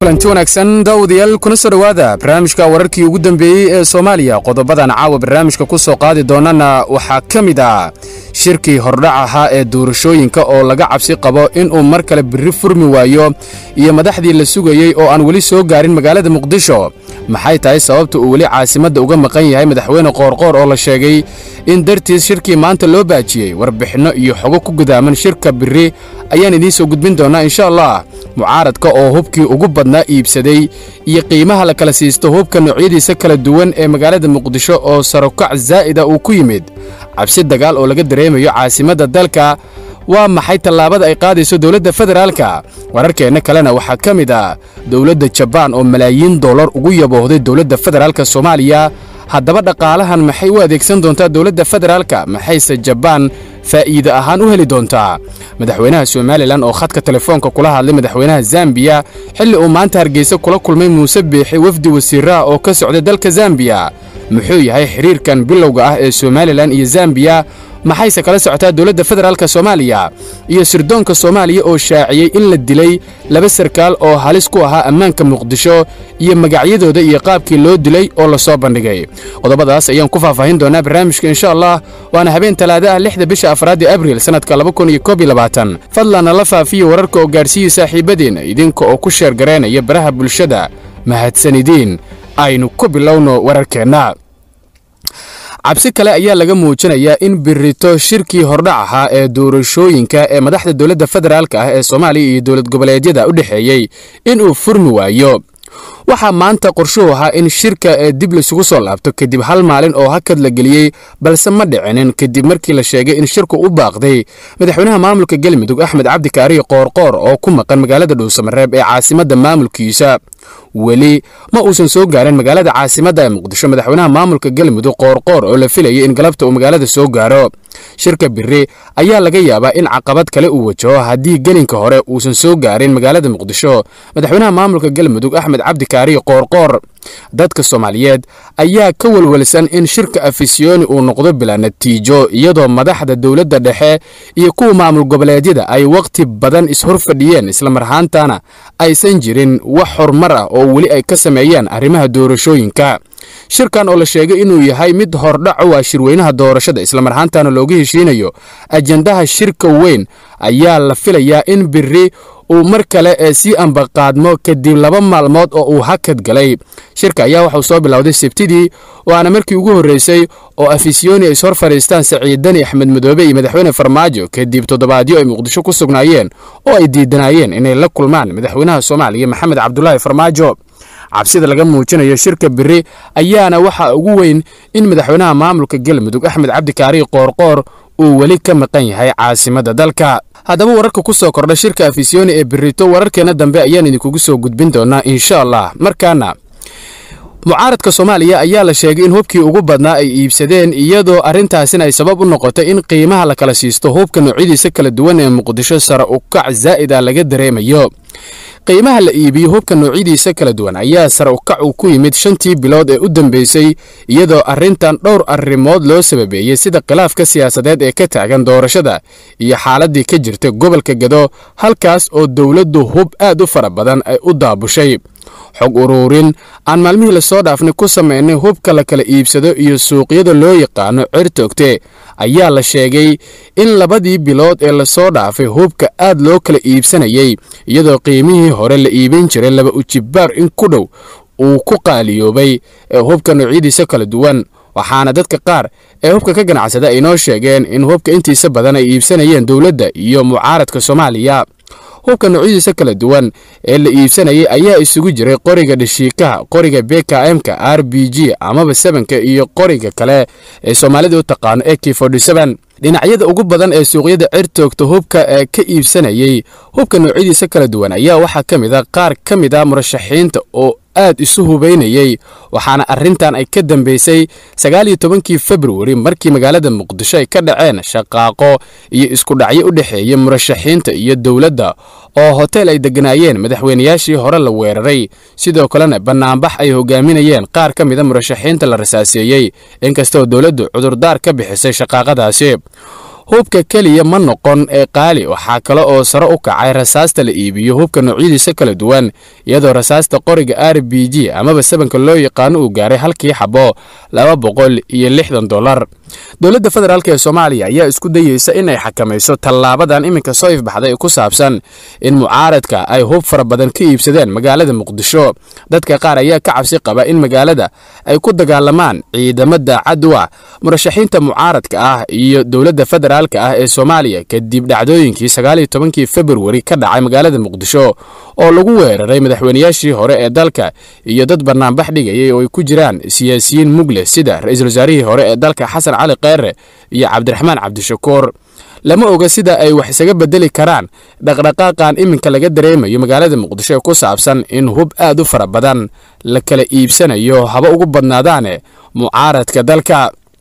kulanti wanaagsan daawadayaal kuna soo dhowaada barnaamijka wararkii ugu dambeeyey ee soomaaliya qodobadan caawa barnaamijka ku soo qaadi doonana waxaa ka mid ah shirkii hordhac ahaa ee doorashooyinka oo laga cabsi qabo inuu mar kale birri furmi waayo iyo madaxdii la sugayey oo aan weli soo gaarin magaalada muqdisho maxay tahay sababta uu weli caasimadda uga maqan yahay madaxweyne qoorqoor oo la sheegay in dartiis shirkii maanta loo baajiyey warbixinno iyo xogo ku gudaaman shirka birri ayaan idiin soo gudbin doonnaa insha allah mucaaradka oo hubkii ugu badnaa iibsaday iyo qiimaha la kala siisto hubka noocyadiisa kala duwan ee magaalada muqdisho oo sarokac zaa'ida uu ku yimid cabsi dagaal oo laga dareemayo caasimadda dalka waa maxay tallaabada ay qaadayso dowladda federaalka wararkeenna kalena waxaa ka mid ah dowladda jabaan oo malaayiin dollar ugu yaboohday dowladda federaalka soomaaliya haddaba dhaqaalahan maxay u adeegsan doontaa dowladda federaalka maxayse jabaan faa'iide ahaan u heli doontaa madaxweynaha somalilan oo khadka telefoonka kula hadlay madaxweynaha zambiya xilli uu maanta hargeysa kula kulmay muuse biixi wafdi wasiiraha oo ka socday dalka zambiya muxuu yahay xiriirkan bilowga ah ee somalilan iyo zambiya maxayse kala socotaa dowladda federaalka soomaaliya iyo sirdoonka soomaaliya oo shaaciyey in la dilay laba sarkaal oo halis ku ahaa ammaanka muqdisho iyo magacyadooda iyo qaabkii loo dilay oo la soo bandhigay qodobadaas ayaan ku faahfaahin doonaa barnaamijka insha allah waana habeen talaada ah lixda bisha afraadii abriil sannadka fadlanna la faafiya wararka oo gaadhsiiya saaxiibadeenna idinka oo ku sheer garaynaya baraha bulshada mahadsanidiin aynu ku bilowno wararkeenna cabsi kale ayaa laga muujinayaa in birito shirkii hordhac ahaa ee doorashooyinka ee madaxda dowladda federaalka ah ee soomaaliya iyo dowlad goboleedyada u dhexeeyey inuu furmi waayo waxaa maanta qorshuhu ahaa in shirka ee dib laisugu soo laabto kadib hal maalin oo hakad la geliyey balse ma dhicinin kadib markii la sheegay in shirku u baaqday madaxweynaha maamulka galmudug axmed cabdi kaariyo qoorqoor oo ku maqan magaalada dhuusamareeb ee caasimadda maamulkiisa weli ma uusan soo gaarin magaalada caasimadda ee muqdisho madaxweynaha maamulka galmudug qoorqoor oo la filayay in galabta uu magaalada soo gaaro shirka biri ayaa laga yaabaa in caqabad kale uu wajaho haddii gelinka hore uusan soo gaarin magaalada muqdisho madaxweynaha maamulka galmudug axmed cabdi kaariyo qoorqoor dadka soomaaliyeed ayaa ka welwelsan in shirka afisyooni uu noqdo bilaa natiijo iyadoo madaxda dowladda dhexe iyo kuwa maamul goboleedyada ay wakhti badan ishor fadhiyeen islamarhaantana aysan jirin wax horumar ah oo weli ay ka sameeyaan arrimaha doorashooyinka shirkan oo la sheegay inuu yahay mid hordhac u ah shirweynaha doorashada islamarhaantana looga heshiinayo ajendaha shirka weyn ayaa la filayaa in biri uu mar kale ee sii ambaqaadmo kadib laba maalmood oo uu hakad galay shirka ayaa waxauu soo bilowday sabtidii waana markii ugu horreysay oo afisyooni ay ishor fadhiistaan saciidani axmed madoobe iyo madaxweyne farmaajo kadib toddobaadyo ay muqdisho ku sugnaayeen oo ay diidanaayeen inay la kulmaan madaxweynaha soomaaliya maxamed cabdulaahi farmaajo cabsida laga muujinayo shirka biri ayaana waxaa ugu weyn in madaxweynaha maamulka galmudug axmed cabdikaari qoorqoor uu weli ka maqan yahay caasimadda dalka haddaba wararka ku soo kordha shirka afisyooni ee birito wararkeenna dambe ayaan idinkugu soo gudbin doonaa insha allah markaana mucaaradka soomaaliya ayaa la sheegay in hubkii ugu badnaa ay iibsadeen iyadoo arrintaasina ay sabab u noqotay in qiimaha la kala siisto hubka noocyadiisa kala duwan ee muqdisho sare ukac zaa'id ah laga dareemayo qiimaha la iibiyo hubka noocyadiisa kala duwan ayaa sare ukac uu ku yimid shantii bilood ee u dambeysay iyadoo arrintan dhowr arrimood loo sababeeyey sida khilaafka siyaasadeed ee ka taagan doorashada iyo xaaladdii ka jirta gobolka gado halkaas oo dowladdu hub aad u fara badan ay u daabushay xog uruurin aan maalmihii lasoo dhaafnay ku samaynay hubka la kala iibsado iyo suuqyada loo yaqaano cirtoogte ayaa la sheegay in labadii bilood ee lasoo dhaafay hubka aad loo kala iibsanayay iyadoo qiimihii hore la iibin jiray laba ujibaar in ku dhow uu ku qaaliyoobay ee hubka noocyadiisa kala duwan waxaana dadka qaar ee hubka ka ganacsada ay noo sheegeen in hubka intiisa badan ay iibsanayeen dowladda iyo mucaaradka soomaaliya hubka noocyadiisa kala duwan ee la iibsanayay ayaa isugu jiray qoriga dhashiikaha qoriga bkm-ka r b g amaba sebanka iyo qoriga kale ee soomaalida u taqaano e k dhinacyada ugu badan ee suuqyada cirtoogta hubka ee ka iibsanayay hubka noocyadiisa kala duwan ayaa waxaa ka mid a qaar ka mid a murashaxiinta oo aad isu hubaynayey waxaana arrintan ay ka dambeysay sagaal iyo tobankii februari markii magaalada muqdisho ay ka dhaceen shaqaaqo iyo iskudhacyo u dhexeeya murashaxiinta iyo dowladda oo hotel ay degganaayeen madaxweynayaashii hore la weeraray sidoo kalena bannaanbax ay hogaaminayeen qaar ka mida murashaxiinta la rasaaseeyey inkastoo dowladdu cudurdaar ka bixisay shaqaaqadaasi hubka keliya ma noqon ee qaali waxaa kale oo sare u kacay rasaasta la iibiyo hubka noocyadiisa kala duwan iyadoo rasaasta qoriga r b g amaba sabanka loo yaqaano uu gaaray halkii xabo laba boqol iyo lixdan dolar dowladda federaalk ee soomaaliya ayaa isku dayeysa in ay xakamayso tallaabadan iminka soo ifbaxday ee ku saabsan in mucaaradka ay hub fara badan ka iibsadeen magaalada muqdisho dadka qaar ayaa ka cabsi qaba in magaalada ay ku dagaalamaan ciidamo daacad u ah murashaxiinta mucaaradka ah iyo dowladda federaalka ah ee soomaaliya kadib dhacdooyinkii sagaaliyo tobankii februari ka dhacay magaalada muqdisho oo lagu weeraray madaxweynayaashii hore ee dalka iyo dad banaanbax dhigayay oo ay ku jiraan siyaasiyiin mugle sida ra-iisul wasaarihii hore ee dalka xasan cali kheyre iyo cabdiraxmaan cabdishakuur lama oga sida ay wax isaga bedeli karaan dhaqdhaqaaqan iminka laga dareemayo magaalada muqdisho ee ku saabsan in hub aad u fara badan la kala iibsanayo haba ugu badnaadaane mucaaradka dalka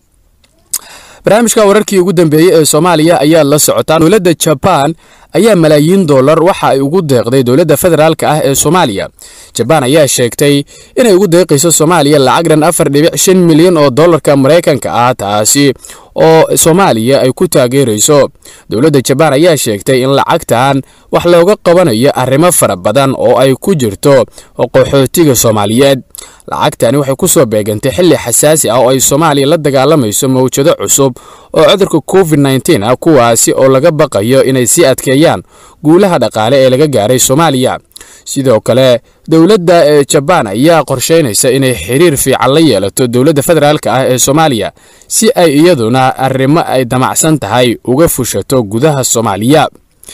barnaamijka wararkii ugu dambeeyey ee soomaaliya ayaa la socotaan dowladda jabaan ayaa malaayiin dollar waxa ay ugu deeqday dowladda federaalka ah ee soomaaliya jabaan ayaa sheegtay inay ugu deeqayso soomaaliya lacag dhan afar dhibic shan milyan oo dollarka maraykanka ah taasi oo soomaaliya ay ku taageerayso dowladda jabaan ayaa sheegtay in lacagtan wax looga qabanayo arrimo fara badan oo ay ku jirto qaxootiga soomaaliyeed lacagtani waxay ku soo beegantay xilli xasaasi ah oo ay soomaaliya la dagaalamayso mawjado cusub oo cudurka covid nteen ah kuwaasi oo laga baqayo inay sii adkeeyaan guulaha dhaqaale ee laga gaaray soomaaliya sidoo kale dowladda ee jabaan ayaa qorshaynaysa inay xiriir fiican la yeelato dowladda federaalka ah ee soomaaliya si ay iyaduna arrimo ay damacsan tahay uga fushato gudaha soomaaliya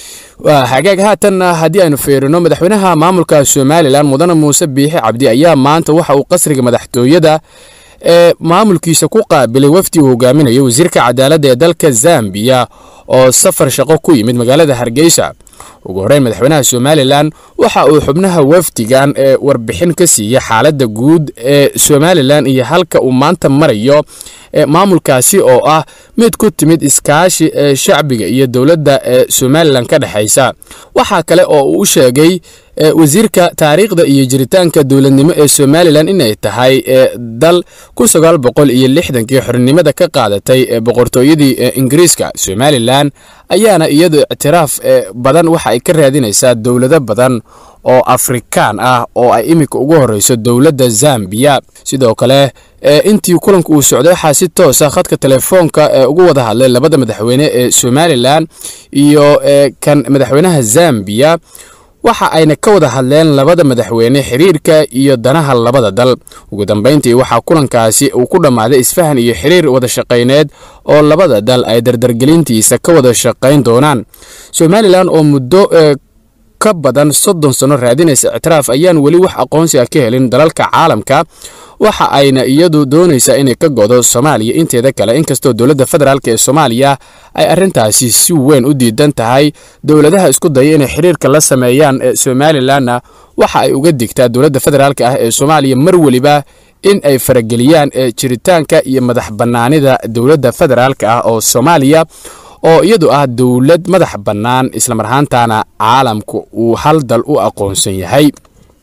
hagaag haatanna haddii aynu fiirino madaxweynaha maamulka somalilan mudane muuse biixi cabdi ayaa maanta waxa uu qasriga madaxtooyada ee maamulkiisa ku qaabilay wafdi uu hogaaminayo wasiirka cadaaladda ee dalka zambiya oo safar shaqo ku yimid magaalada hargeysa ugu horreyn madaxweynaha somalilan waxa uu xubnaha wafdigan ee warbixin ka siiyey xaaladda guud ee somalilan iyo halka uu maanta marayo maamulkaasi oo ah mid ku timid iskaashi ee shacbiga iyo dowladda ee somalilan ka dhexaysa waxaa kale oo uu u sheegay wasiirka taariikhda iyo jiritaanka dowladnimo ee somalilan inay tahay dal kun sagaal boqol iyo lixdankii xornimada ka qaadatay ee boqortooyadii ingiriiska somalilan ayaana iyadu ictiraaf badan waxa ay ka raadinaysaa dowlado badan oo afrikaan ah oo ay iminka ugu horeyso dowladda zambiya sidoo kale intii kulanka uu socday waxaa si toosa khadka telefoonka ee ugu wada hadlay labada madaxweyne ee somalilan iyo kan madaxweynaha zambiya waxa ayna ka wada hadleen labada madaxweyne xiriirka iyo danaha labada dal ugu dambayntii waxaa kulankaasi uu ku dhammaaday isfahan iyo xiriir wada shaqayneed oo labada dal ay dardargelintiisa ka wada shaqayn doonaan somalilan oo muddo ka badan soddon sano raadinaysa ictiraaf ayaan weli wax aqoonsi ah ka helin dalalka caalamka waxa ayna iyadu doonaysaa inay ka godo soomaaliya inteeda kale inkastoo dowladda federaalk ee soomaaliya ay arrintaasi si weyn u diidan tahay dowladaha isku daya inay xiriirka la sameeyaan ee somalilanna waxa ay uga digtaa dowladda federaalk ah ee soomaaliya mar weliba in ay farageliyaan jiritaanka iyo madax bannaanida dowladda federaalk ah oo soomaaliya oo iyadu ah dowlad madax bannaan islamar ahaantana caalamku uu hal dal u aqoonsan yahay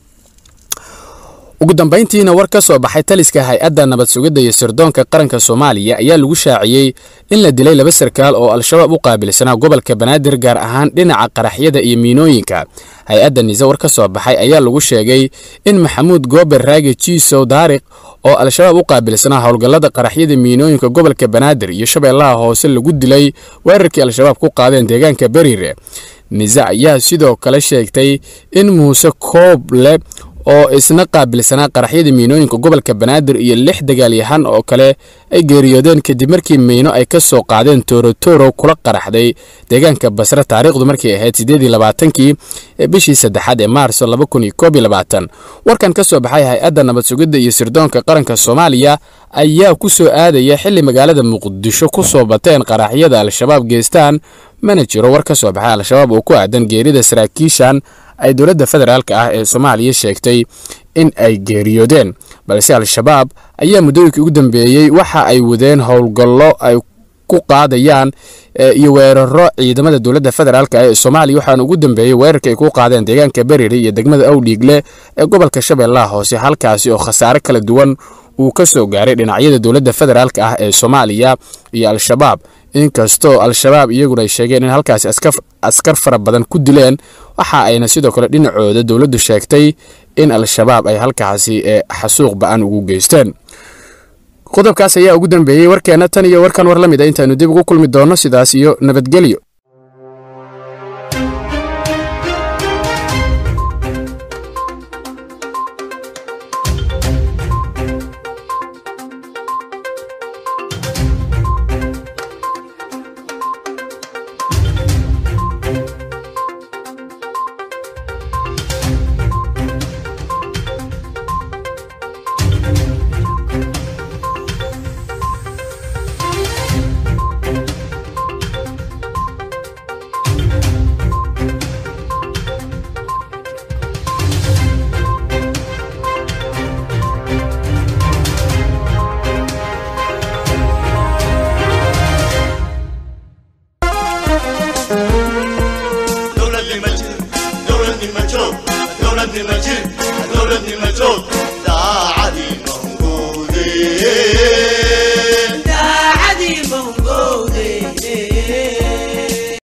ugu dambayntiina war ka soo baxay taliska hay-adda nabad sugidda iyo sirdoonka qaranka soomaaliya ayaa lagu shaaciyey in la dilay laba sarkaal oo al-shabaab u qaabilsanaa gobolka banaadir gaar ahaan dhinaca qaraxyada iyo miinooyinka hay-adda nise war ka soo baxay ayaa lagu sheegay in maxamuud goober raage jiisow daariq oo al-shabaab u qaabilsanaa howlgallada qaraxyada miinooyinka gobolka banaadir iyo shabeellaha hoose lagu dilay weerarkii al-shabaab ku qaadeen deegaanka beriire nise ayaa sidoo kale sheegtay in muuse kooble oo isna qaabilsanaa qaraxyada miinooyinka gobolka banaadir iyo lix dagaalyahan oo kale ay geeriyoodeen kadib markii miino ay ka soo qaadeen toorotoro kula qaraxday deegaanka basre taariikhdu markay ahayd siddeedii labaatankii ee bishii saddexaad ee maarso laba kun iyo koob iyo labaatan warkan ka soo baxay hay-adda nabad sugidda iyo sirdoonka qaranka soomaaliya ayaa ku soo aadaya xilli magaalada muqdisho ku soo bateen qaraxyada al-shabaab geestaan mana jiro war ka soo baxay al-shabaab oo ku aadan geerida saraakiishan ay dowladda federaalk ah ee soomaaliya sheegtay in ay geeriyoodeen balse al-shabaab ayaa muddooyinkii ugu dambeeyey waxa ay wadeen howlgallo ay ku qaadayaan iyo weeraro ciidamada dowladda federaalk ee soomaaliya waxaana ugu dambeeyey weerarka ay ku qaadeen deegaanka beriri iyo degmada awdhiigle ee gobolka shabeellaha hoose halkaasi oo khasaare kala duwan uu ka soo gaaray dhinacyada dowladda federaalk ah ee soomaaliya iyo al-shabaab inkastoo al-shabaab iyaguna ay sheegeen in halkaasi askar fara badan ku dileen waxa ayna sidoo kale dhinacooda dowladdu sheegtay in al-shabaab ay halkaasi xasuuq ba-an ugu geysteen qodobkaas ayaa ugu dambeeyey warkeenna tan iyo warkan war la mid a intaanu dib ugu kulmi doonno sidaas iyo nabadgelyo دولة المجيد دولة المجيد دولة المجيد